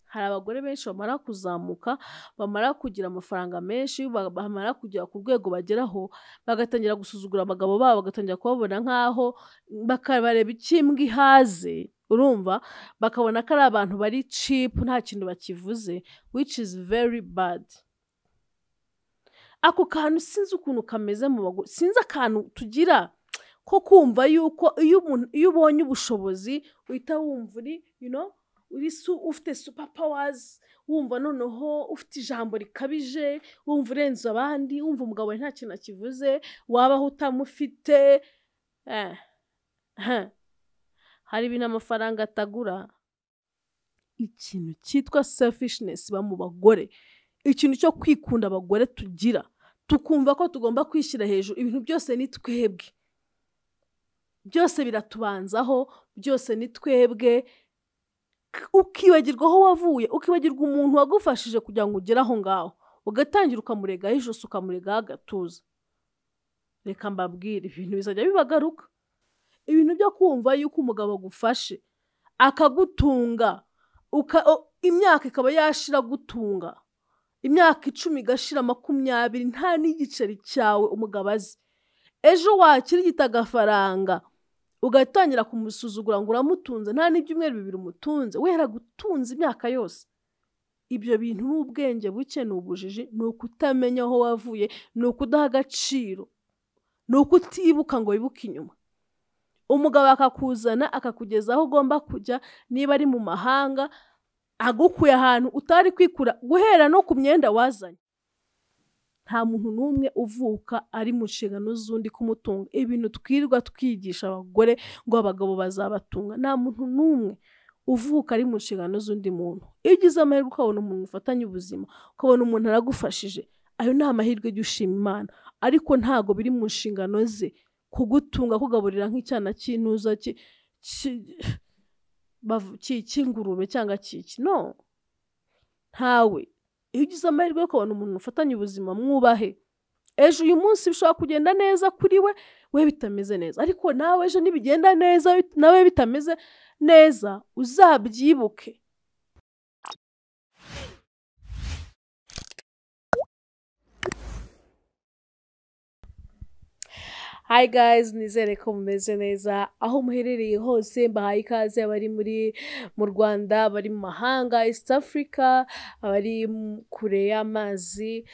hari abagore benshi bamara kuzamuka, bamara kugira amafaranga menshi, bamara kugera ku rwego bageraho, bagatangira gusuzugura abagabo babo, bagatangira kubabona nk'aho, bakareba ikimbwa ihaze, urumva, bakabona ko ari abantu bari cheap nta kintu bakivuze, which is very bad. Ako kantu sinzi ukuntu kameze mu bagore, sinzi akantu tugira ko kumva yuko iyo umuntu, iyo ubonye ubushobozi uhita wumva uri you know, uri su, ufite super powers, wumva noneho ufite ijambo rikabije, wumva urenze abandi, wumva umugabo wawe nta kintu akivuze, wabaho utamufite, eh, huh. hari ibintu amafaranga atagura. Ikintu cyitwa selfishness iba mu bagore, ikintu cyo kwikunda abagore tugira, tukumva ko tugomba kwishyira hejuru, ibintu byose ni twebwe. Byose biratubanzaho, byose ni twebwe, ukibagirwa aho wavuye, ukibagirwa umuntu wagufashije kugira ngo ugere aho ngaho, ugatangira ukamuregaho ijosi, ukamuregaho agatuza. Reka mbabwire, ibintu bizajya bibagaruka. Ibintu byo kumva yuko umugabo agufashe, akagutunga, uka, o- imyaka ikaba yashira agutunga, imyaka icumi igashira makumyabiri, nta n'igiceri cyawe umugabo azi. Ejo wakirigita agafaranga, ugatangira kumusuzugura ngo uramutunze, nta n'ibyumweru bibiri umutunze, we yaragutunze imyaka yose. Ibyo bintu ni ubwenge buke, ni ubujiji, ni ukutamenya aho wavuye, ni ukudaha agaciro, ni ukutibuka ngo wibuke inyuma. Umugabo akakuzana, akakugeza aho ugomba kujya, niba ari mu mahanga, agukuye ahantu utari kwikura, guhera no ku myenda wazanye. Nta muntu n'umwe uvuka ari mu nshingano z'undi kumutunga. Ibintu twirirwa twigisha abagore ngo abagabo bazabatunga, nta muntu n'umwe uvuka ari mu nshingano z'undi muntu. Iyo ugize amahirwe ukabona umuntu mufatanya ubuzima, ukabona umuntu aragufashije, ayo ni amahirwe jya ushima Imana, ariko ntago biri mu nshingano ze kugutunga, kugaburira nk'icyana cy'intuza ki- ki- bavu- ki- cy'ingurube cyangwa kiki, no. Ntawe. Iyo ugize amahirwe yo kubona umuntu mufatanya ubuzima mwubahe. Ejo uyu munsi bishobora kugenda neza kuri we, we bitameze neza, ariko nawe ejo nibigenda neza bit- nawe bitameze neza, uzabyibuke. Hi guys, nizere ko mumeze neza aho muherereye hose mbahaye ikaze abari muri mu Rwanda, abari mu mahanga, East Africa, abari mu- kure y'amazi,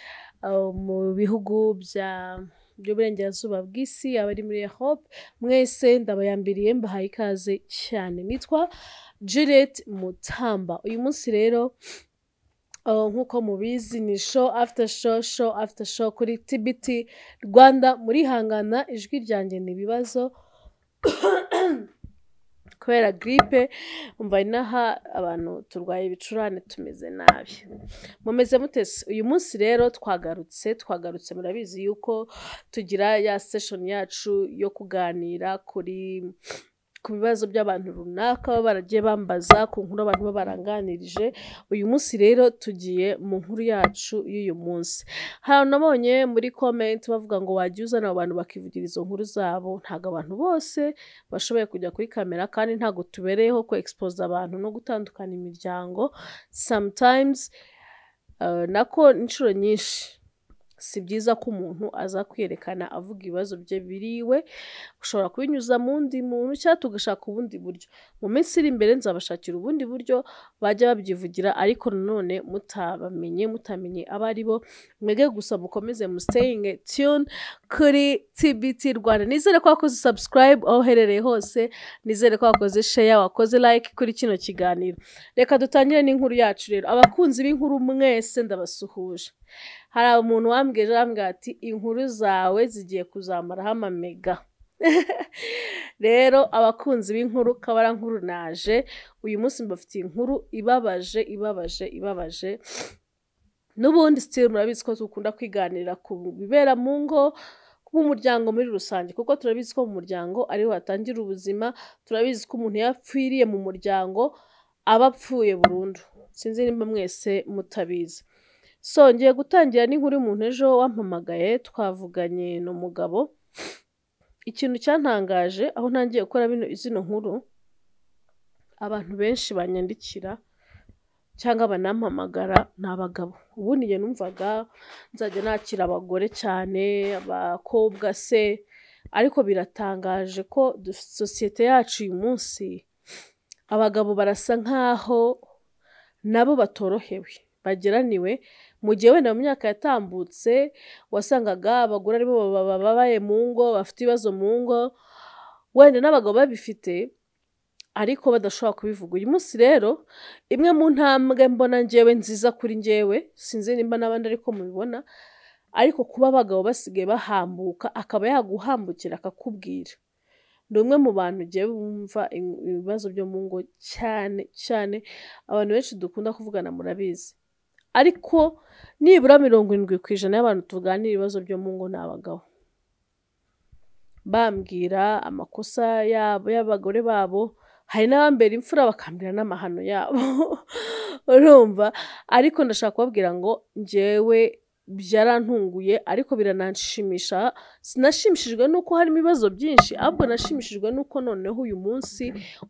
abo mu bihugu bya by'uburengerazuba bw'isi, abari muri Europe, mwese ndabayambiriye mbahaye ikaze cyane. Nitwa Juliet Mutamba. Uyu munsi rero Uh, nk'uko mubizi ni show after show show after show kuri TBT Rwanda murihangana ijwi ryanjye ni ibibazo kubera gripe umva inaha abantu turwaye ibicurane tumeze nabi mumeze mutese uyu munsi rero twagarutse twagarutse murabizi yuko tugira ya session yacu yo kuganira kuri ku bibazo by'abantu runaka baba baragiye bambaza ku nkuru abantu baba baranganirije uyu munsi rero tugiye mu nkuru yacu y'uyu munsi hari abantu nabonye muri comment bavuga ngo wajya uzana abo bantu bakivugira izo nkuru zabo ntabwo abantu bose bashoboye kujya kuri kamera kandi ntabwo tubereyeho ku expose abantu no gutandukana imiryango sometimes uh, nako inshuro nyinshi si byiza ko umuntu aza kwiyerekana avuga ibibazo bye biriwe ushobora kubinyuza mu wundi muntu cyangwa tugashaka ubundi buryo mu minsi iri imbere nzabashakira ubundi buryo bajya babyivugira ariko nanone mutabamenye mutamenye abo ari bo mwege gusa mukomeze mu stayingi tune kuri TBT Rwanda nizere ko wakoze subscribe aho uherereye hose nizere ko wakoze share wakoze like kuri kino kiganiro reka dutangire n'inkuru yacu rero abakunzi b'inkuru mwese ndabasuhuje hari umuntu wambwiye ejo arambwira ati inkuru zawe zigiye kuzamaraho amamega rero abakunzi b'inkuru kabara nkuru naje uyu munsi mbafitiye inkuru ibabaje ibabaje ibabaje n'ubundi sitiri murabizi ko dukunda kwiganirira ku bibera mu ngo mu muryango muri rusange kuko turabizi ko mu muryango ariho hatangira ubuzima turabizi ko umuntu iyo apfiriye mu muryango aba apfuye burundu sinzi nimba mwese mutabizi so ngiye gutangira n'inkuru y'umuntu ejo wampamagaye twavuganye n'umugabo ikintu cyantangaje aho ntangiye gukora bino zino nkuru abantu benshi banyandikira cyangwa banampamagara ni abagabo ubundi njye numvaga nzajya nakira abagore cyane abakobwa se ariko biratangaje ko du- sosiyete yacu uyu munsi abagabo barasa nk'aho nabo batorohewe bageraniwe mu gihe wenda mu myaka yatambutse wasangaga abagore aribo baba- babaye mu ngo bafite ibibazo mu ngo wenda n'abagabo babifite ariko badashobora kubivuga uyu munsi rero imwe mu ntambwe mbona njyewe nziza kuri njyewe sinzi nimba n'abandi ariko mubibona ariko kuba abagabo basigaye bahambuka akaba yaguhambukira akakubwira ni umwe mu bantu njyewe wumva in- ibibazo byo mu ngo cyane cyane abantu benshi dukunda kuvugana murabizi ariko nibura mirongo irindwi ku ijana y'abantu tuganira ibibazo byo mu ngo ni abagabo bambwira amakosa yabo y'abagore babo hari n'abambera imfura bakambwira n'amahano yabo urumva ariko ndashaka kubabwira ngo njyewe byarantunguye ariko biranshimisha sinashimishijwe n'uko harimo ibibazo byinshi ahubwo nashimishijwe n'uko noneho uyu munsi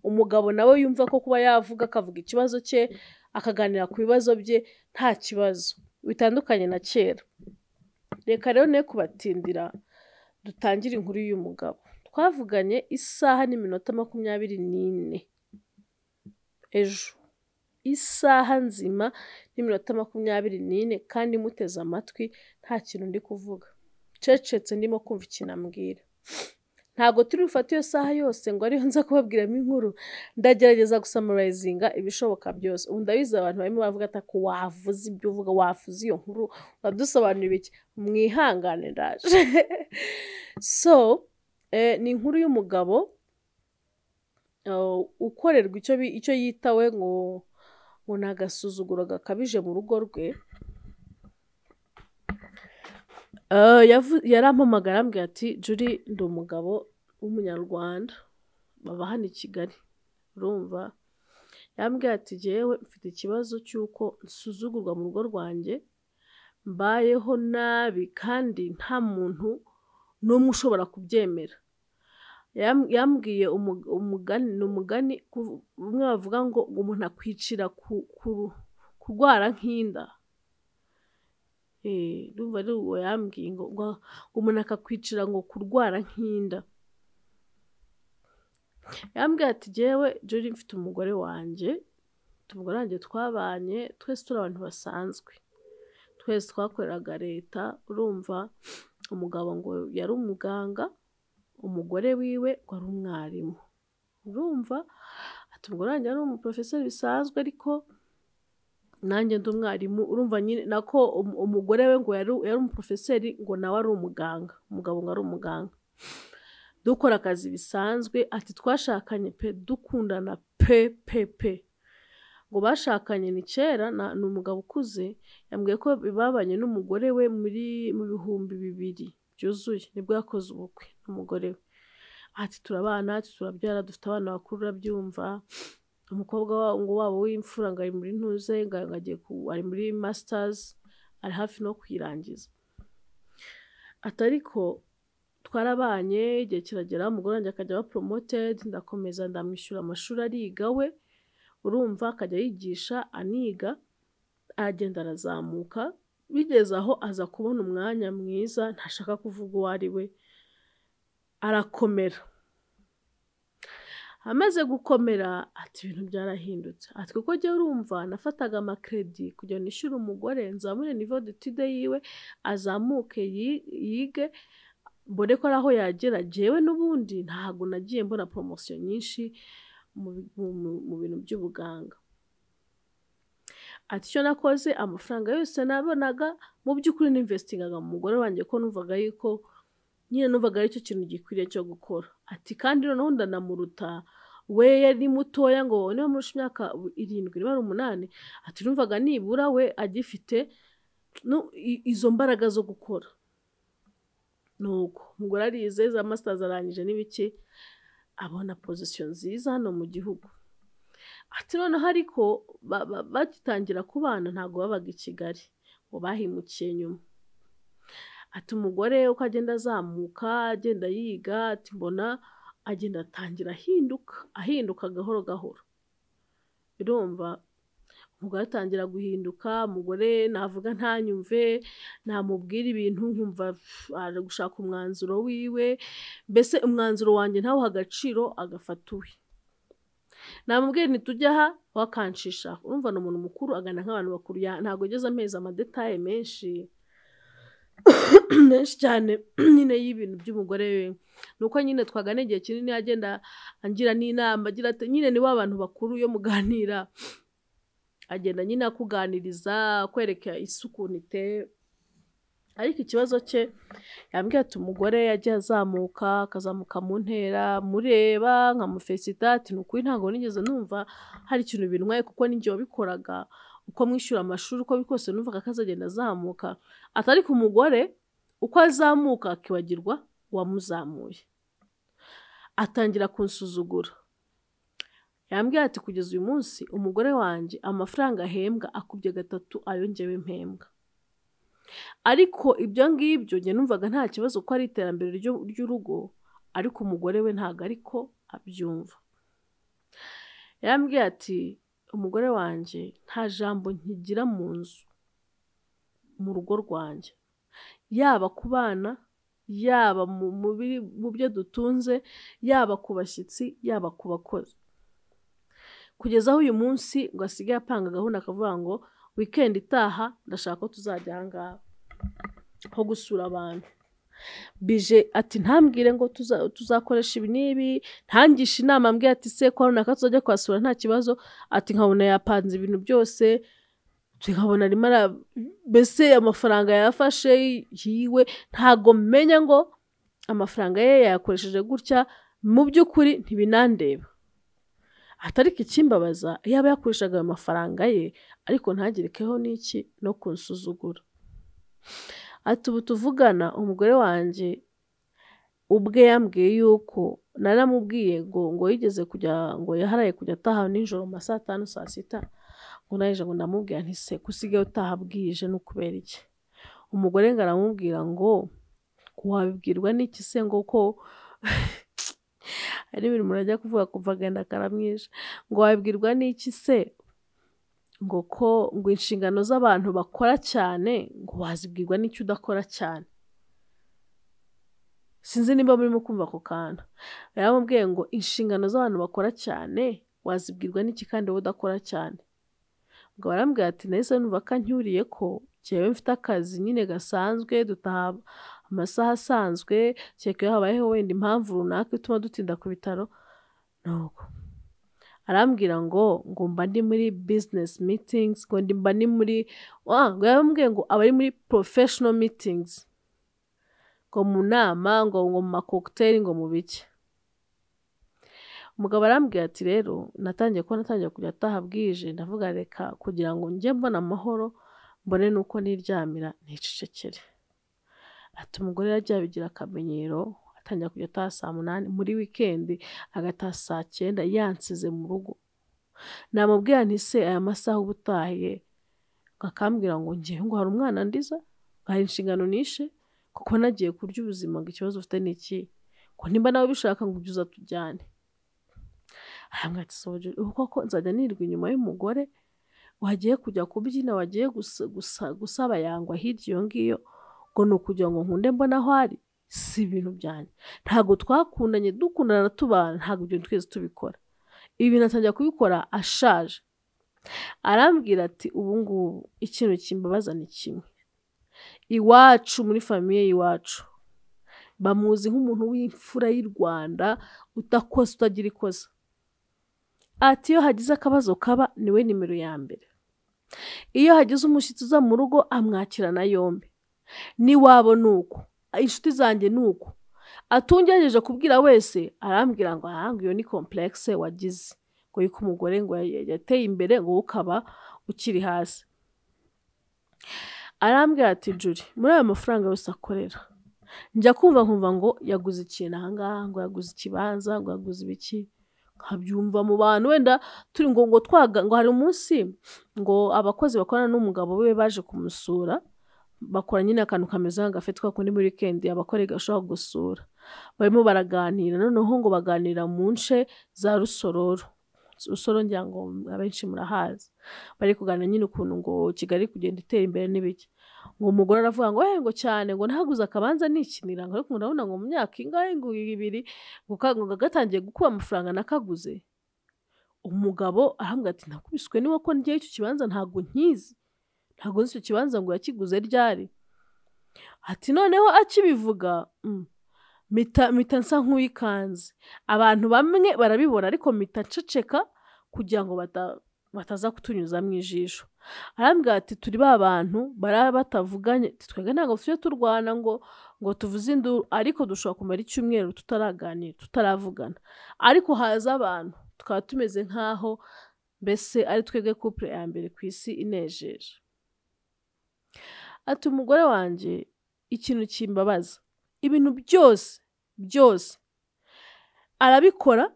umugabo nawe yumva ko kuba yavuga akavuga ikibazo cye akaganira ku bibazo bye nta kibazo bitandukanye na kera reka rero ne kubatindira dutangire inkuru y'uyu mugabo twavuganye isaha n'iminota makumyabiri n'ine ejo isaha nzima n'iminota makumyabiri n'ine kandi muteze amatwi nta kintu ndi kuvuga ncecetse ndimo kumva ikintu ambwira ntabwo turi bufate iyo saha yose ngo ariyo nza kubabwiramo inkuru ndagerageza gusamarayizinga ibishoboka byose ubu ndabizi abantu barimo baravuga ati "Ako wavuze ibyo uvuga wavuze iyo nkuru uradusobanurira iki mwihangane ndaje so eh, ni inkuru y'umugabo eh, ukorerwa icyo bi- icyo yitawe ngo ngo ni agasuzuguro gakabije mu rugo rwe Eh, yavu- yarampamagara arambwira ati juri ndi umugabo w'umunyarwanda baba hano i kigali urumva yambwira ati jyewe mfite ikibazo cy'uko nsuzugurwa mu rugo rwanjye mbayeho nabi kandi nta muntu n'umwe ushobora kubyemera Yam- yambwiye umu- umugani ni umugani ku- umwe bavuga ngo umuntu akwicira ku- ku- kurwara nk'inda Eh, ndumva ari uwo yambwiye ngo ngo umuntu akakwicira ngo kurwara nk'inda yambwira ati jyewe jori mfite umugore wanjye mfite umugore wanjye twabanye twese turi abantu basanzwe twese twakoreraga leta urumva umugabo ngo yari umuganga umugore wiwe wari umwarimu urumva ati umugore wanjye yari umuporofeseri bisanzwe ariko nanjye ndi umwarimu urumva nyine nako um- umugore we ngo yari yari umuporofeseri ngo nawe ari umuganga umugabo ngo ari umuganga dukora akazi bisanzwe ati twashakanye pe dukundana pe pe pe ngo bashakanye ni kera na- ni umugabo ukuze yambwiye ko babanye n'umugore we muri mu bihumbi bibiri byuzuye nibwo yakoze ubukwe n'umugore we ati turabana ati turabyara dufite abana bakuru urabyumva umukobwa wa- ngo wabo w'imfura ngo ari muri ntuze ngo ngo agiye ku- ari muri masters ari hafi no kuyirangiza ati ariko twarabanye igihe kiragera umugore wanjye akajya aba promoted ndakomeza ndamwishyura amashuri ariga we urumva akajya yigisha aniga aragenda arazamuka bigeze aho aza kubona umwanya mwiza ntashaka kuvuga uwo ari we arakomera amaze gukomera ati ibintu byarahindutse ati kuko jya urumva nafataga amakredi kugira ngo nishyure umugore nzamure nivo detide yiwe azamuke yi- yige mbone ko ari aho yagera jyewe n'ubundi ntabwo nagiye mbona poromosiyo nyinshi mu bi- mu- mu- mu bintu by'ubuganga ati icyo nakoze amafaranga yose nabonaga mu by'ukuri ninvestingaga mu mugore wanjye ko numvaga yuko nyine numvaga aricyo kintu gikwiriye cyo gukora ati kandi noneho ndanamuruta we yari mutoya ngo niba murusha imyaka irindwi niba ari umunani ati numvaga nibura we agifite nu- i- izo mbaraga zo gukora nuko umugore arize za masters arangije n'ibiki abona pozisiyo nziza hano mu gihugu ati noneho ariko ba- ba- bagitangira kubana ntabwo babaga i kigali ngo bahimukiye nyuma ati umugore uko agenda azamuka agenda yiga ati mbona agenda atangira ahinduka ahinduka gahoro gahoro birumva umugore atangira guhinduka umugore navuga ntanyumve namubwira ibintu nkumva pff, aje gushaka umwanzuro wiwe mbese umwanzuro wanjye ntawe agaciro agafata uwe namubwira nti tujya aha we akanshisha urumva ni umuntu mukuru agana nk'abantu bakuru ya- ntabwo ageze amezi amadetaye menshi menshi cyane nyine y'ibintu by'umugore we ni uko nyine twagana igihe kinini agenda angira n'inama agira ati nyine ni wa bantu bakuru iyo muganira agenda nyine akuganiriza akwereka isi ukuntu iteye ariko ikibazo cye yambwira ati umugore yagiye azamuka akazamuka mu ntera mureba nkamufesita ati ni ukuri ntabwo nigeze numva hari ikintu bintwaye kuko n'igihe wabikoraga uko mwishyura amashuri uko biri kose numvaga ko azagenda azamuka ati ariko umugore uko azamuka akibagirwa uwamuzamuye atangira kunsuzugura yambwira ati kugeza uyu munsi umugore wanjye amafaranga ahembwa akubye gatatu ayo njyewe mpembwa ariko ibyo ngibyo njye numvaga nta kibazo ko ari iterambere ryo- ry'urugo ariko umugore we ntabwo ariko abyumva yambwiye ati umugore wanjye nta jambo nkigira mu nzu mu rugo rwanjye yaba ku bana yaba mu- mu biri- mu byo dutunze yaba ku bashyitsi yaba ku bakozi kugeza aho uyu munsi ngo asigaye apanga gahunda akavuga ngo weekend itaha ndashaka ko tuzajya aha ngaha ho gusura abantu bije ati ntambwire ngo tuza- tuzakoresha ibi n'ibi ntangisha inama ambwira ati se kwa runaka tuzajya kuhasura nta kibazo ati nkabona yapanze ibintu byose ati nkabona arimo ara- mbese amafaranga yafashe yiwe ntago menya ngo amafaranga ye yayakoresheje gutya mu by'ukuri ntibinandeba atariko ikimbabaza yaba yakoreshaga ayo mafaranga ye ariko ntagerekeho n'iki no kunsuzugura ati ubu tuvugana umugore wanjye ubwe yambwiye yuko naramubwiye ngo ngo yigeze kujya ngo yaharaye kujya ataha nijoro mu ma saa tanu saa sita ngo naje ngo ndamubwira nti se kusigaye utaha bwije ni ukubera iki umugore ngo aramubwira ngo wabibwirwa n'iki se ngo ko hari ibintu umuntu ajya kuvuga kumva agenda akaramwisha ngo wabibwirwa n'iki se ngo ko ngo inshingano z'abantu bakora cyane ngo wazibwirwa n'icyo udakora cyane sinzi niba murimo kumva ako kantu yaramubwiye ngo inshingano z'abantu bakora cyane wazibwirwa n'iki kandi wowe udakora cyane ngo barambwira ati nahise numva ko ancyuriye ko njyewe mfite akazi nyine gasanzwe dutaha amasaha asanzwe kereka iyo habayeho wenda impamvu runaka ituma dutinda ku bitaro ni uko arambwira ngo ngo mba ndi muri business meetings ngo ndi mba ndi muri ah, ngo yarambwiye ngo aba ari muri professional meetings ngo mu nama ngo ngo mu makokuteri ngo mu biki umugabo arambwira ati rero natangiye kuba natangiye kujya ataha bwije ndavuga reka kugira ngo njye mbona amahoro mbone nuko niryamira nicecekere ati umugore yagiye abigira akamenyero atangira kujya ataha saa munani muri wikendi agataha saa cyenda yansize mu rugo namubwira nti se aya masaha uba utahiye ngo akambwira ngo ngewe ngo hari umwana ndiza hari inshingano nishe kuko nagiye kurya ubuzima ngo ikibazo ufite ni iki ngo nimba nawe ubishaka ngo ujye uza tujyane aramwatisoje ubu koko nzajya nirwa inyuma y'umugore wagiye kujya kubyina wagiye gusa- gusa- gusaba yangwa hirya iyo ngiyo ngo ni ukugira ngo nkunde mbona aho ari si ibintu byanjye ntabwo twakundanye dukundana tubana ntabwo ibyo twese tubikora ibi bintu atangira kubikora ashaje arambwira ati ubu ngubu ikintu kimbabaza ni kimwe iwacu muri famiye y'iwacu bamuzi nk'umuntu w'imfura y'i Rwanda udakosa utagira ikosa ati iyo hagize akabazo kaba niwe nimero ya mbere iyo hagize umushyitsi uza mu rugo amwakirana yombi n'iwabo ni uko inshuti zanjye ni uko atungerageje kubwira wese arambwira ngo ahanga iyo ni komplekse wagize ngo yuko umugore ngo ya- yateye imbere ngo wowe ukaba ukiri hasi arambwira ati juri muri ayo mafaranga yose akorera njya kumva nkumva ngo yaguze ikintu ahangaha ngo yaguze ikibanza ngo yaguze ibiki nkabyumva mu bantu wenda turi ngo ngo twaga ngo hari umunsi ngo abakozi bakorana n'umugabo we baje kumusura bakora nyine akantu kameze nk'agafeti kako ni muri weekend abakora gashobora gusura barimo baraganira noneho ngo baganira mu nce za rusororo rusoro ngira ngo abenshi murahazi bari kuganira nyine ukuntu ngo kigali kugenda itera imbere n'ibiki ngo umugore aravuga ngo ngo cyane ngo ntaguze akabanza nikinira ngo ariko urabona ngo mu myaka ingahe ngo ibiri ngo gatangiye gukuba amafaranga nakaguze umugabo arambwira ati ntakubiswe niba ko ngewe icyo kibanza ntabwo nkizi ntabwo nzi icyo kibanza ngo yakiguze ryari ati noneho akibivuga mita nsa nk'uwikanze abantu bamwe barabibona ariko mita nceceka kugira ngo bataza kutunyuza mu ijisho arambwira ati turi ba bantu baraba batavuganye twebwe ntabwo tujye turwana ngo ngo tuvuze induru ariko dushobora kumara icyumweru tutaraganira tutaravugana ariko haza abantu tukaba tumeze nk'aho mbese ari twebwe kupure ya mbere ku isi inejeje ati umugore wanjye ikintu kimbabaza ibintu byose byose arabikora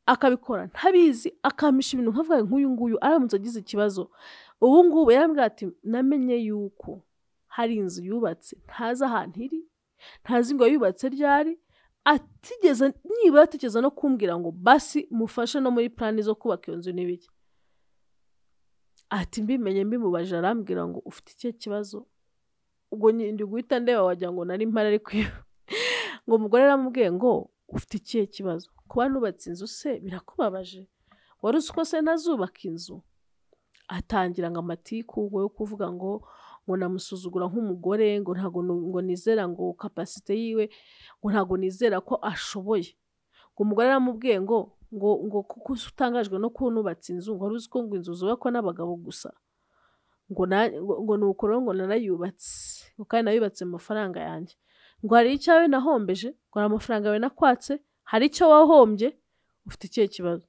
akabikora ntabizi akampisha ibintu nkavuga nk'uyu nguyu aramutse agize ikibazo ubu ngubu yarambwira ati namenye yuko hari inzu yubatse ntazi ahantu iri ntazi ngo yubatse ryari atigeze nibura atigeze no kumbwira ngo basi mufashe no muri plani zo kubaka iyo nzu n'ibiki ati mbimenye mbimubaje arambwira ngo ufite ikihe kibazo ubwo ndi guhita ndeba wagira ngo nari mpari ariko ngo umugore aramubwiye ngo ufite ikihe kibazo kuba nubatse inzu se birakubabaje wari uzi ko se ntazubaka inzu atangira ngo amatiku yo kuvuga ngo ngo namusuzugura nk'umugore ngo ntabwo ngo nizera ngo kapasite yiwe ngo ntabwo nizera ko ashoboye ngo umugore aramubwiye ngo ngo ngo kuko utangajwe no kuba nubatse inzu ngo wari uzi ko ngo inzu zubakwa n'abagabo gusa ngo ngo ni ukuri ngo narayubatse ngo kandi nayubatse mu mafaranga yanjye ngo hari icyawe nahombeje ngo hari amafaranga yawe nakwatse hari icyo wahombye ufite ikihe kibazo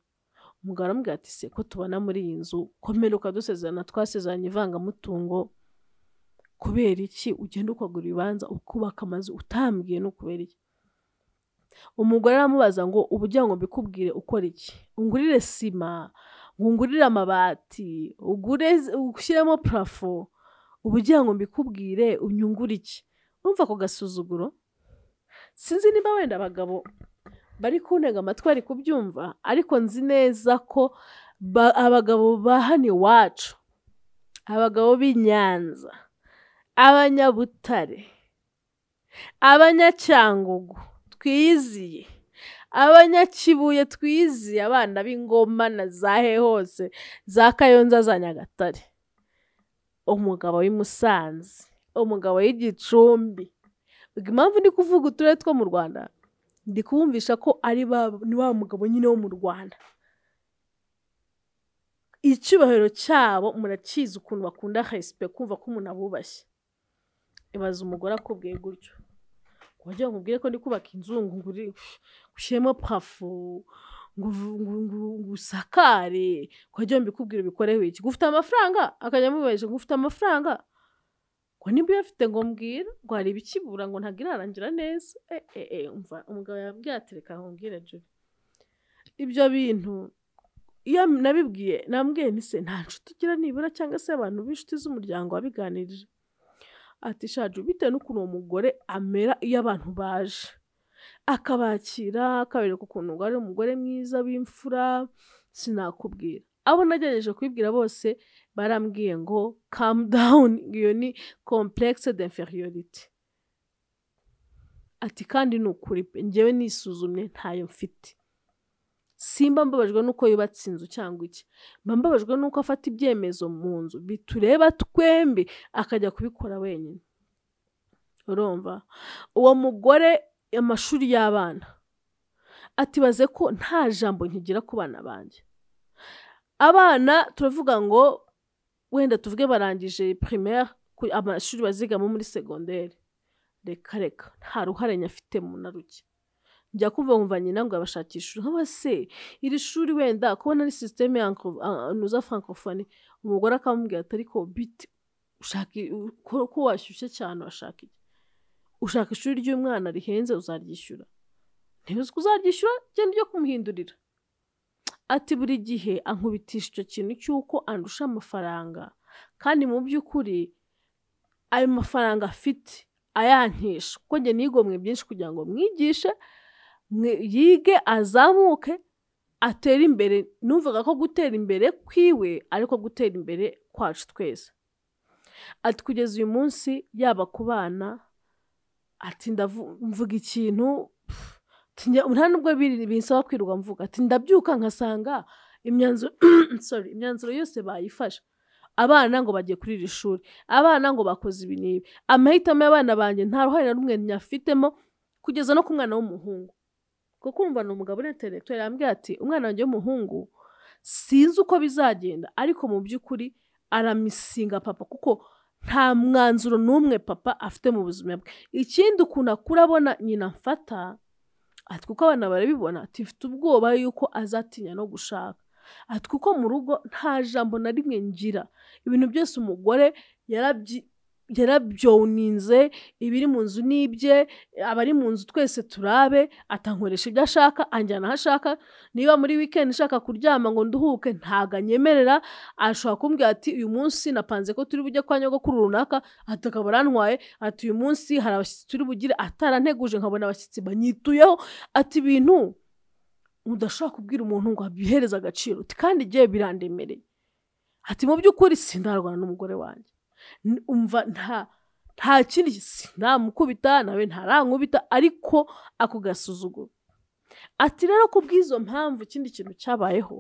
umugabo aramubwira ati se ko tubona muri iyi nzu komeruka dusezerana twasezeranye ivangamutungo kubera iki ugenda ukagura ibibanza ukubaka amazu utambwiye no kubera iki umugore aramubaza ngo uburyo ngo mbikubwire ukora iki ungurire sima ungurire amabati ugure ushyiremo parafo uburyo ngo mbikubwire unyungure iki urumva ako gasuzuguro sinzi niba wenda abagabo bari kuntega amatwi bari kubyumva ariko nzi neza ko abagabo ba hano iwacu abagabo b'i nyanza abanyabutare abanyacyangugu twiyiziye abanyakibuye twiyiziye abana b'ingoma na za he hose za kayonza za nyagatare umugabo w'i musanze umugabo w'igicumbi impamvu ndi kuvuga uturere two mu rwanda ndi kubumvisha ko ari wa mugabo nyine wo mu rwanda icyubahiro cyabo murakizi ukuntu bakunda resipe kumva ko umuntu abubashye ibaze umugore akubwiye gutyo wagira ngo ubwire ko ndi kubaka inzu ngo ushyiremo parafo ngo usakare wagira ngo mbikubwire ubikoreho iki gufite amafaranga akajya amubaje ngo ufite amafaranga ngo nimba uyafite ngo mbwira ngo hari ibikibura ngo ntabwo irarangira neza umugabo yabwiye atereka aho mbwira jure ibyo bintu iyo nabibwiye nambwiye nise nta nshuti ugira nibura cyangwa se abantu b'inshuti z'umuryango wabiganirije ati shaje bitewe n'ukuntu uwo mugore amera iyo abantu baje akabakira akabereka ukuntu ngo ari umugore mwiza w'imfura sinakubwira abo nagerageje kubibwira bose barambwiye ngo kamu dawuni iyo ni kompuregise de inferiorite ati kandi ni ukuri pe ngewe nisuzumye ntayo mfite simba mbabajwe n'uko yubatse inzu cyangwa iki mba mbabajwe n'uko afata ibyemezo mu nzu bitureba twembi akajya kubikora wenyine urumva uwo mugore amashuri y'abana atibaze ko nta jambo nkigira ku bana banjye abana turavuga ngo wenda tuvuge barangije primaire amashuri bazigamo muri segonderi reka reka nta ruhare nyafite mu na ruke njya kumva nkumva nyina ngo yabashakishe nk'aba se iri shuri wenda kubona ari sisiteme ya nuza francophonie umugore akamubwira ati ariko biti ushaka ko washyushye cyane urashaka iki ushaka ishuri ry'umwana rihenze uzaryishyura ntibizi ko uzaryishyura genda ujye kumuhindurira ati buri gihe ankubitisha icyo kintu cy'uko andusha amafaranga kandi mu by'ukuri ayo mafaranga afite ayankisha kuko njye nigomwe byinshi kugira ngo mwigishe yige azamuke atera imbere numvaga ko gutera imbere kwiwe ariko gutera imbere kwacu twese ati kugeza uyu munsi yaba ku bana ati ndavu- mvuga ikintu pff, ati njya- nta nubwo biri- binsaba kwirirwa mvuga ati ndabyuka nkasanga imyanzuro sorry, imyanzuro yose bayifashe abana ngo bagiye kuri iri shuri abana ngo bakoze ibi n'ibi amahitamo y'abana banjye nta ruhare na rumwe nyafitemo kugeza no ku mwana w'umuhungu kuko kumva ni umugabo uri intelectuel yambwiye ati umwana wanjye w'umuhungu sinzi uko bizagenda ariko mu by'ukuri aramisinga papa kuko nta mwanzuro n'umwe papa afite mu buzima bwe ikindi ukuntu akura abona nyina mfata ati kuko abana barabibona ati mfite ubwoba yuko azatinya no gushaka ati kuko mu rugo nta jambo na rimwe ngira ibintu byose umugore yarabyi- yarabyoninze ibiri mu nzu ni ibye abari mu nzu twese turabe atankoresha ibyo ashaka anjyana aho ashaka niba muri weekend nshaka kuryama ngo nduhuke ntago anyemerera ashobora kumbwira ati uyu munsi napanze ko turi bujye kwa nyogokuru runaka ati akaba arantwaye ati uyu munsi hari abashyitsi turi bugire ataranteguje nkabona abashyitsi banyituyeho ati ibintu udashobora kubwira umuntu ngo abihereze agaciro uti kandi igihe birandemereye ati mu by'ukuri sindarwana n'umugore wanjye N- umva nta nta kindi sinamukubita nawe ntarankubita ariko ako gasuzuguro ati rero ku bw'izo mpamvu ikindi kintu cyabayeho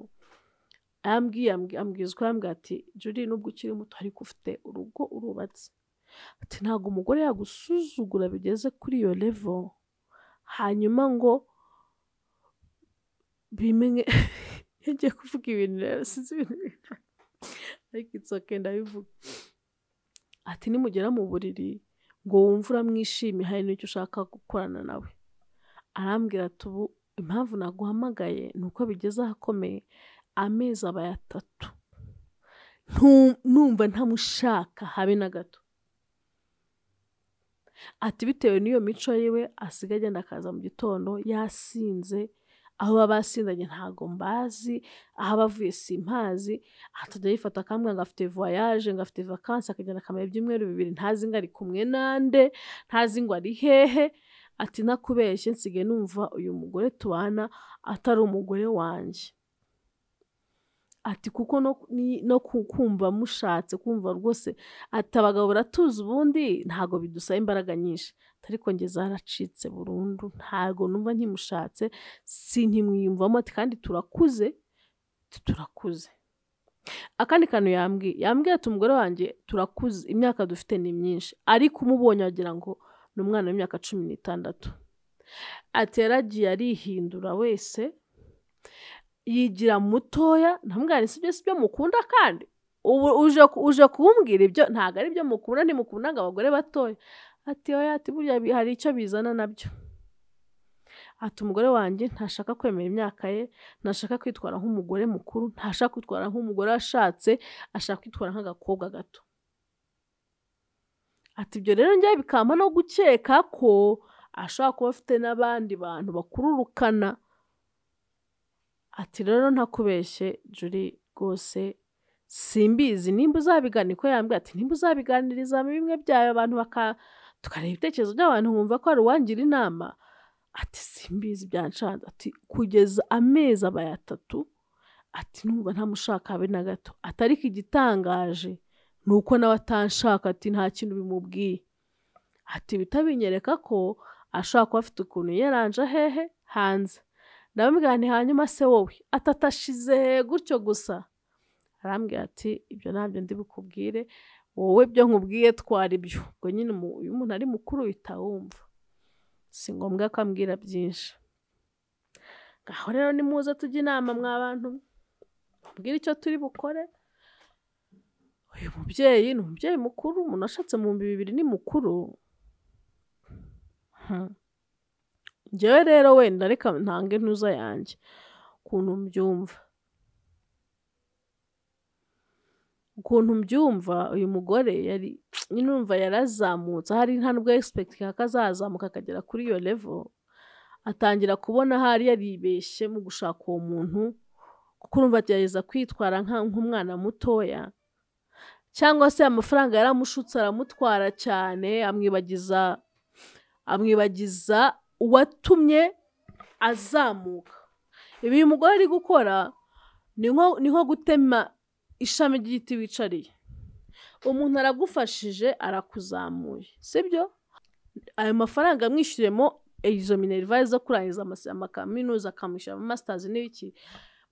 arambwiye ambwi- ambwiza uko arambwira ati juri nubwo ukiri muto ariko ufite urugo urubatse ati ntabwo umugore yagusuzugura bigeze kuri iyo levo hanyuma ngo bimenye yagiye kuvuga ibintu rero sinzi ibintu bingana. ariko it's okay ndabivuga ati nimugera mu buriri ngo wumve uramwishimiye hari n'icyo ushaka gukorana nawe arambwira ati ubu impamvu naguhamagaye ni uko bigeze ahakomeye amezi abaye atatu Ntu- numva ntamushaka habe na gato ati bitewe n'iyo mico yiwe asigaye agenda akaza mu gitondo yasinze aho baba basindanye ntago mbazi aho aba avuye simpazi atajya yifata akambwira ngo afite voyage ngo afite vakansi akagenda akamara ibyumweru bibiri ntazi ngo ari kumwe nande ntazi ngo ari hehe ati ntakubeshye nsigaye numva uyu mugore tubana atari umugore wanjye ati kuko no, ni- no ku- kumva mushatse kumva rwose ati abagabo baratuza ubundi ntago bidusaba imbaraga nyinshi Ati, ariko njye zaracitse burundu ntago numva nkimushatse sinkimwiyumvamo ati kandi turakuze ati turakuze akandi kantu yambwiye yambwiye ati umugore wanjye turakuze imyaka dufite ni myinshi ariko umubonye wagira ngo ni umwana w'imyaka cumi n'itandatu ati yaragiye arihindura wese yigira mutoya ntamwari si byo si byo mukunda kandi ubu uje ku- uje kumbwira ibyo ntabwo ari byo mukunda ntimukunda ngo abagore batoya ati oya ati burya bi- hari icyo bizana nabyo ati umugore wanjye ntashaka kwemera imyaka ye ntashaka kwitwara nk'umugore mukuru ntashaka kwitwara nk'umugore ashatse ashaka kwitwara nk'agakobwa gato ati ibyo rero njyewe bikampa no gukeka ko ashobora kuba afite n'abandi bantu bakururukana ati rero ntakubeshye juri rwose simbizi nimba uzabigana ko yambwiye ati nimba uzabiganiriza bimwe byawe abantu baka tukareba ibitekerezo by'abantu bumva ko hari uwangira inama ati simbizi byanshanze ati kugeza amezi abaye atatu ati numva ntamushaka habe na gato ati ariko igitangaje ni uko nawe atanshaka ati nta kintu bimubwiye ati bitabinyereka ko ashobora kuba afite ukuntu yaranje hehe hanze ndamubwirane hanyuma se wowe atatashize gutyo gusa arambwira ati ibyo ntabyo ndi bukubwire wowe byo nkubwiye twari byo ubwo nyine umu- iyo umuntu ari mukuru uhita wumva si ngombwa ko ambwira byinshi ngaho rero nimuze tujye inama mwa bantu mubwire icyo turi bukore uyu mubyeyi ni umubyeyi mukuru umuntu ashatse mu bihumbi bibiri ni mukuru Hmm. njyewe rero wenda reka ntange intuza yanjye ukuntu mbyumva ukuntu mbyumva uyu mugore yari nyine urumva yarazamutse ahari nta nubwo yagisipekitinga ko azazamuka akagera kuri iyo levo atangira kubona ahari yaribeshye mu gushaka uwo muntu kuko urumva agerageza kwitwara nka- nk'umwana mutoya cyangwa se amafaranga yaramushutse aramutwara cyane amwibagiza amwibagiza uwatumye azamuka ibi uyu mugore ari gukora ni nko ni nko gutema ishami ry'igiti wicariye umuntu aragufashije arakuzamuye sibyo ayo mafaranga amwishyuremo izo minerivare zo kurangiza amakaminuza akamwishyura ama masitazi n'ibiki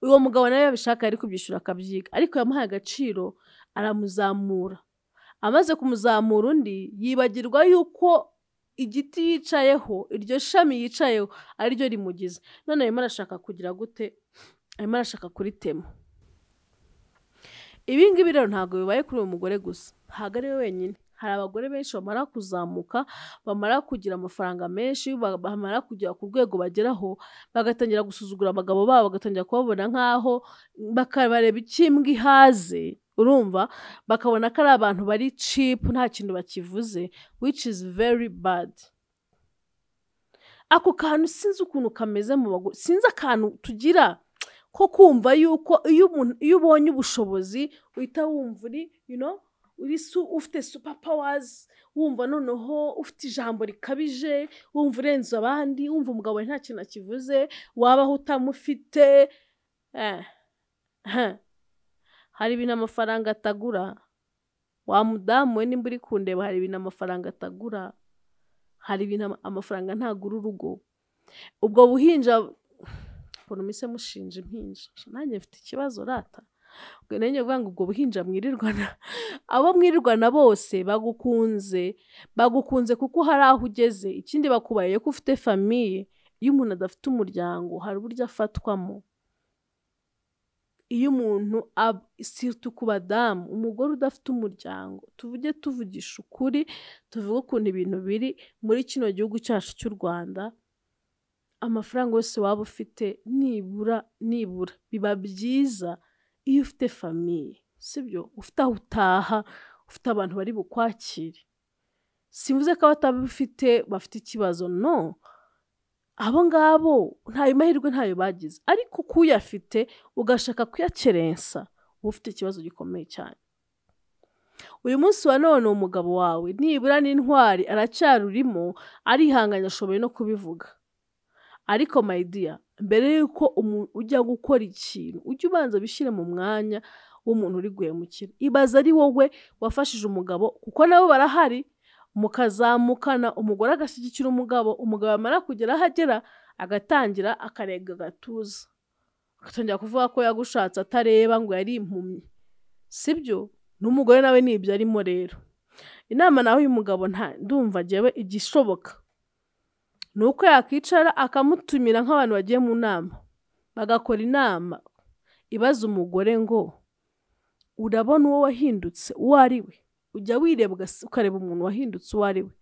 uwo mugabo nawe yabishaka yari kubyishyura akabyiga ariko yamuhaye agaciro aramuzamura amaze kumuzamura undi yibagirwa yuko igiti yicayeho iryo shami yicayeho ari ryo rimugize none arimo arashaka kugira gute arimo arashaka kuritema ibi ngibi rero ntabwo bibaye kuri uwo mugore gusa ntabwo ari we wenyine hari abagore benshi bamara kuzamuka bamara kugira amafaranga menshi bamara kugera ku rwego bageraho bagatangira gusuzugura abagabo babo bagatangira kubabona nk'aho bakareba ikimbwa ihaze urumva bakabona ko ari abantu bari cipu nta kintu bakivuze which is very bad ako kantu sinzi ukuntu kameze mu bagore sinzi akantu tugira ko kumva yuko iyo umuntu iyo ubonye ubushobozi uhita wumva uri you know uri su ufite super powers wumva noneho ufite ijambo rikabije wumva urenze abandi wumva umugabo wawe nta kintu akivuze wabaho utamufite eh. Huh. hari ibintu amafaranga atagura wa mudamu we nimba uri kundeba hari ibintu amafaranga atagura hari ibintu ama- amafaranga ntagura urugo ubwo buhinja ukuntu mise mushinja impinja nanjye mfite ikibazo rata ubwo nanjye vuga ngo ubwo buhinja mwirirwana abo mwirirwana bose bagukunze bagukunze kuko hari aho ugeze ikindi bakubaye ko ufite famiye iyo umuntu adafite umuryango hari uburyo afatwamo iyo umuntu ab- situ ku badamu umugore udafite umuryango tuvuge tuvugisha ukuri tuvuge ukuntu ibintu biri muri kino gihugu cyacu cy'u rwanda amafaranga yose waba ufite nibura nibura biba byiza iyo ufite famiye sibyo ufite aho utaha ufite abantu bari bukwakire simvuze ko abatabifite bafite ikibazo no abo ngabo ntayo mahirwe ntayo bagize ariko kuyafite ugashaka kuyakerensa uba ufite ikibazo gikomeye cyane uyu munsi wa none umugabo wawe nibura n'intwari aracyarurimo arihanganye ashoboye no kubivuga ariko mayidiya mbere y'uko umu- ujya gukora ikintu ujye ubanza bishyire mu mwanya w'umuntu uri guhemukira ibaze ari wowe wafashije umugabo kuko nabo barahari mukazamukana umugore agashyigikira umugabo umugabo yamara kugera aho agera agatangira akarega agatuza agatangira kuvuga ko yagushatse atareba ngo yari impumyi sibyo n'umugore nawe ni ibyo arimo rero inama nawe uyu mugabo nta ndumva njyewe igishoboka ni uko yakwicara akamutumira nk'abantu bagiye mu nama bagakora inama ibaza umugore ngo urabona uwo wahindutse uwo ari we ujya wireba ugas- ukareba umuntu wahindutse uwo ari we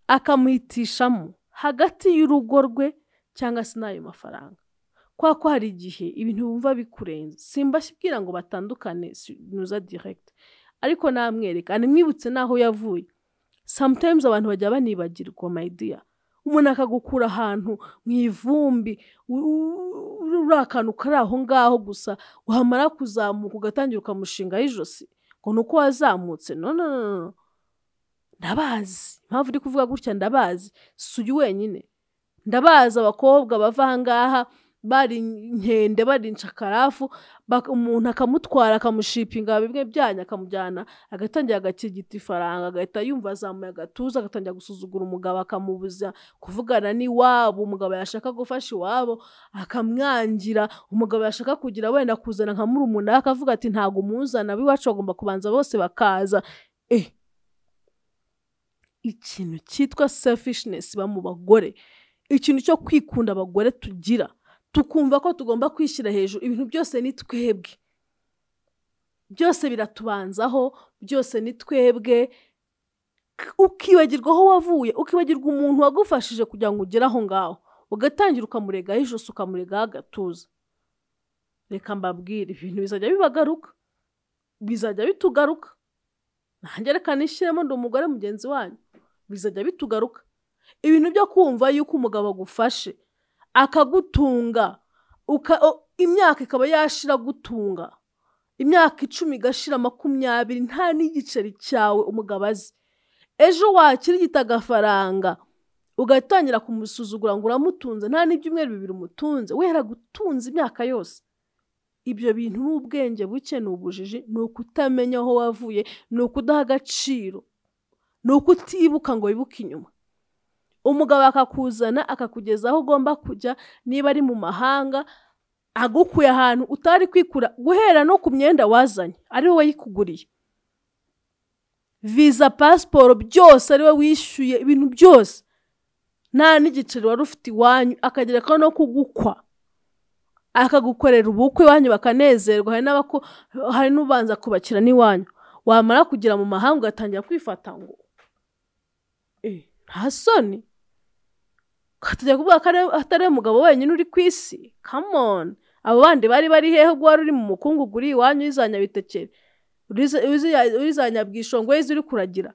akamuhitishamo hagati y'urugo rwe cyangwa se n'ayo mafaranga kwa ko hari igihe ibintu wumva bikurenze simbashyibwira ngo batandukane si- nuza direct ariko namwereka nimwibutse n'aho yavuye sometimes abantu bajya banibagirwa my dear umuntu akagukura ahantu mu ivumbi u- u- uri akantu kari aho ngaho gusa wamara kuzamuka ugatangira ukamushingaho ijosi ngo ni uko wazamutse no no no no, no ndabazi impamvu uri kuvuga gutya ndabazi si uyu wenyine ndabazi abakobwa bava aha ngaha bari inkende bari inshakarafu bak- umuntu akamutwara akamushipinga bimwe byanyu akamujyana agatangira agakirigita ifaranga agahita yumva azamuye agatuza agatangira gusuzugura umugabo akamubuza kuvugana n'iwabo umugabo yashaka gufasha iwabo akamwangira umugabo yashaka kugira wenda kuzana nka murumuna akavuga ati ntabwo umuzana ab'iwacu bagomba kubanza bose bakaza eh ikintu cyitwa selfishness iba mu bagore ikintu cyo kwikunda abagore tugira tukumva ko tugomba kwishyira hejuru ibintu byose ni twebwe byose biratubanzaho byose ni twebwe K- ukibagirwa aho wavuye ukibagirwa umuntu wagufashije kugira ngo ugere aho ngaho ugatangira ukamuregaho ijosi ukamuregaho agatuza reka mbabwire ibintu bizajya bibagaruka bizajya bitugaruka nanjye reka nishyiremo ndi umugore mugenzi wanyu bizajya bitugaruka ibintu byo kumva yuko umugabo agufashe akagutunga uka, o- imyaka ikaba yashira gutunga imyaka icumi igashira makumyabiri nta n'igiceri cyawe umugabo azi ejo wakirigita agafaranga ugatangira kumusuzugura ngo uramutunze nta n'ibyumweru bibiri umutunze wera gutunze imyaka yose ibyo bintu ni ubwenge buke ni ubujiji ni ukutamenya aho wavuye ni ukudaha agaciro ni ukutibuka ngo wibuke inyuma umugabo akakuzana akakugeza aho ugomba kujya niba ari mu mahanga agukuye ahantu utari kwikura guhera no ku myenda wazanye ari wowe yikuguriye viza pasiporo byose ari we wishyuye ibintu byose nta n'igiceri wari ufite iwanyu akagereka no kugukwa akagukorera ubukwe iwanyu bakanezerwa hari n'abako hari n'ubanza kubakira n'iwanyu wamara kugera mu mahanga ugatangira kwifata ngo "Eh, nta soni ukatajya kuvuga ko ari- atari we mugabo wenyine uri ku isi come on abo bandi bari bari hehe ubwo wari uri mu mukungugu uri iwanyu y'izanyabitekere uriza- uriza- urizanyabwishongo y'izo uri kuragira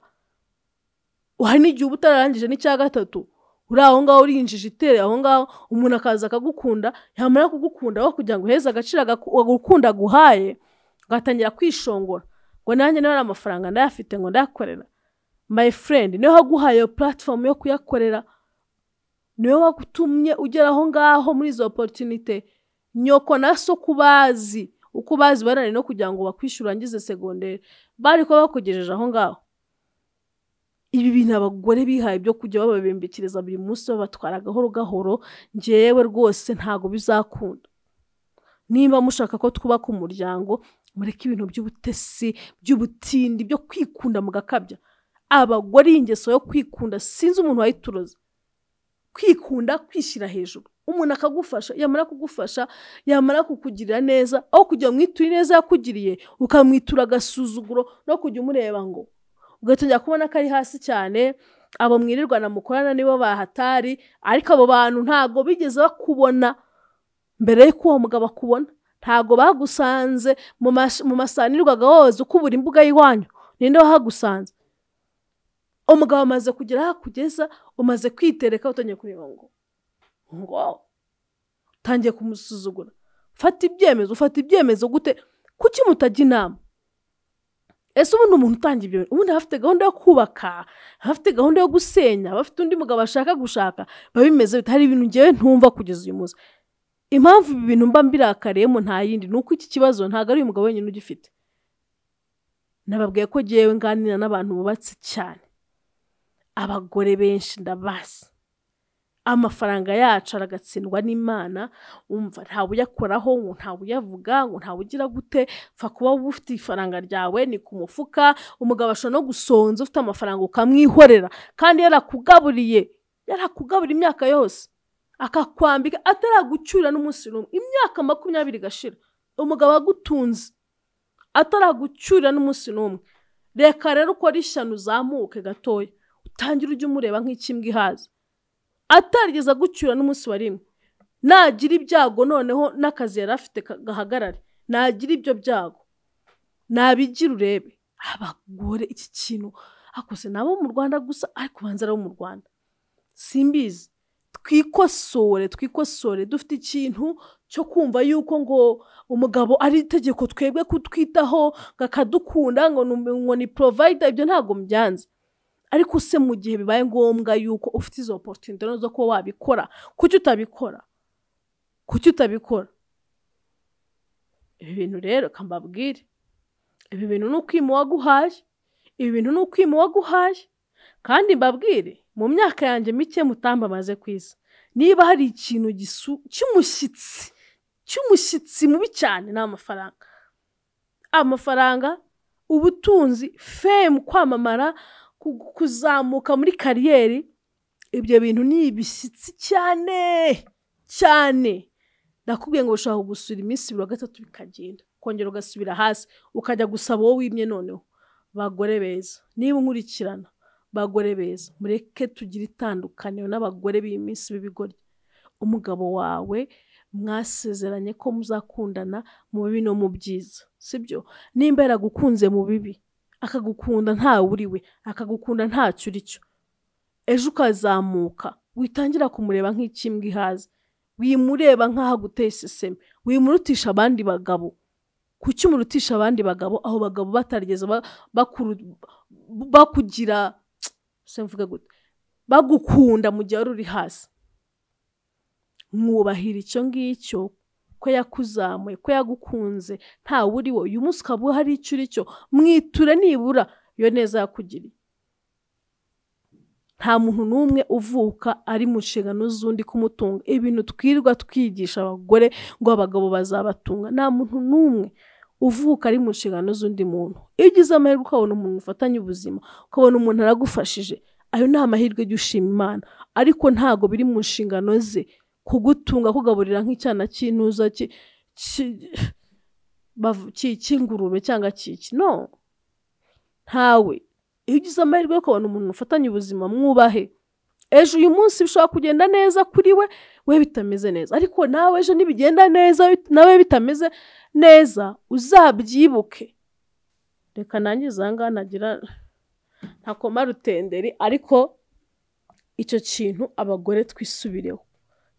hari n'igihe uba utararangije n'icya gatatu uri aho ngaho uri injiji itereye aho ngaho umuntu akaza akagukunda yamara kugukunda aho kugira ngo uheze agaciro agaku- agukunda aguhaye ugatangira kwishongora ngo nanjye niba ari amafaranga ndayafite ngo ndayakorera my friend niwe waguhaye iyo platform yo kuyakorera niwe wagutumye ugera aho ngaho muri izo opportunité nyoko na so uko ubazi uko ubazi barane no kugira ngo bakwishyura ngize segonderi bari kuba bakugejeje aho ngaho ibi bintu abagore bihaye byo kujya bababembekeza buri munsi babatwara gahoro gahoro ngewe rwose ntabwo bizakunda niba mushaka ko twubaka umuryango mureke ibintu by'ubutesi by'ubutindi byo kwikunda mugakabya abagore iyi ngeso yo kwikunda sinzi umuntu wayituroza kwikunda kwishyira hejuru umuntu akagufasha yamara kugufasha yamara kukugirira neza aho kujya mwitura ineza yakugiriye ukamwitura agasuzuguro no kujya umureba ngo ugatangira kubona ko ari hasi cyane abo mwirirwana mukorana nibo bahatari ariko abo bantu ntabwo bigeze bakubona mbere y'uko uwo mugabo akubona ntabwo bagusanze mu mas- mu masanirwaga woza ukubura imbuga y'iwanyu ninde wahagusanze umugabo amaze kugera aho akugeza umaze kwitereka utangiye kureba ngo ngo utangiye kumusuzugura fata ibyemezo ufata ibyemezo gute kuki mutajya inama ese ubundi umuntu utanga ibyo ubundi aba afite gahunda yo kubaka aba afite gahunda yo gusenya aba afite undi mugabo ashaka gushaka biba bimeze bite hari ibintu ngewe ntumva kugeza uyu munsi impamvu ibi bintu mba mbirakariyemo nta yindi ni uko iki kibazo ntabwo ari uyu mugabo wenyine ugifite nababwiye ko ngewe nganira n'abantu bubatse cyane abagore benshi ndabazi amafaranga yacu aragatsindwa n'imana umva ntawe uyakoraho ngo ntawe uyavuga ngo ntawe ugira gute pfa kuba wowe ufite ifaranga ryawe ni ku mufuka umugabo ashobora no gusonza ufite amafaranga ukamwihorera kandi yarakugaburiye yarakugaburiye imyaka yose akakwambika ataragucyura n'umunsi n'umwe imyaka makumyabiri igashira umugabo agutunze ataragucyura n'umunsi n'umwe reka rero ukore ishyano uzamuke gatoya utangire ujye umureba nk'ikimbwa ihaza atarigeze agucyura n'umunsi wa rimwe nagira ibyago noneho n'akazi yari afite ka- gahagarare nagira ibyo byago nabigira urebe abagore iki kintu akoze nabo mu rwanda gusa ariko ubanza ari abo mu rwanda simbizi twikosore twikosore dufite ikintu cyo kumva yuko ngo umugabo ari itegeko twebwe kutwitaho ngo akadukunda ngo ni- ngo ni provider ibyo ntabwo mbyanze ariko se mu gihe bibaye ngombwa yuko ufite izo opportunity zo kuba wabikora kuki utabikora kuki utabikora ibi bintu rero reka mbabwire ibi bintu ni ukwima uwaguhaye ibi bintu ni ukwima uwaguhaye kandi mbabwire mu myaka yanjye mike mutamba amaze ku isi niba hari ikintu gisu- cy'umushyitsi cy'umushyitsi mubi cyane ni amafaranga amafaranga ubutunzi fame kwamamara ku- kuzamuka muri kariyeri ibyo bintu ni ibishyitsi cyane cyane ndakubwiye ngo ushobora kugusura iminsi ibiri wa gatatu bikagenda ukongera ugasubira hasi ukajya gusaba wowe wimye noneho bagore beza niba unkurikirana bagore beza mureke tugire itandukaniro n'abagore b'iminsi b'ibigoryi umugabo wawe mwasezeranye ko muzakundana mu bibi no mu byiza sibyo nimba yaragukunze mu bibi akagukunda nta we akagukunda ntacyo uri cyo ejo ukazamuka witangira kumureba nk'ikimbwa ihaze wimureba nk'aho aguteye iseseme wimurutisha abandi bagabo kuki umurutisha abandi bagabo aho bagabo batarigeze ba- bakuru- bakugira se mvuge gute bagukunda mu gihe wari uri hasi mwubahira icyo ngicyo ko yakuzamuye ko yagukunze ntawe uri wowe uyu munsi ukaba uhari icyo uri cyo mwiture nibura iyo neza yakugiriye nta muntu n'umwe uvuka ari mu nshingano z'undi kumutunga ibintu twirirwa twigisha abagore ngo abagabo bazabatunga nta muntu n'umwe uvuka ari mu nshingano z'undi muntu iyo ugize amahirwe ukabona umuntu ufatanya ubuzima ukabona umuntu aragufashije ayo ni amahirwe jya ushima imana ariko ntabwo biri mu nshingano ze kugutunga kugaburira nk'icyana cy'intuza cy'ingurube cyangwa cy'iki no ntawe iyo ugize amahirwe yo kubona umuntu ufatanya ubuzima mwubahe ejo uyu munsi bishobora kugenda neza kuri we we bitameze neza ariko nawe ejo nibigenda neza nawe bitameze neza uzabyibuke reka nangiza aha ngaha nagira ntakoma rutenderi ariko icyo kintu abagore twisubireho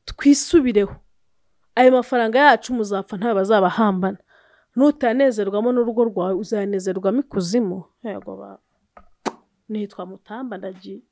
twisubireho ayo mafaranga yacu muzapfa ntawe bazabahambana nutanezerwamo n'urugo rwawe uzanezerwamo ikuzimu yego nitwa mutamba ndagiye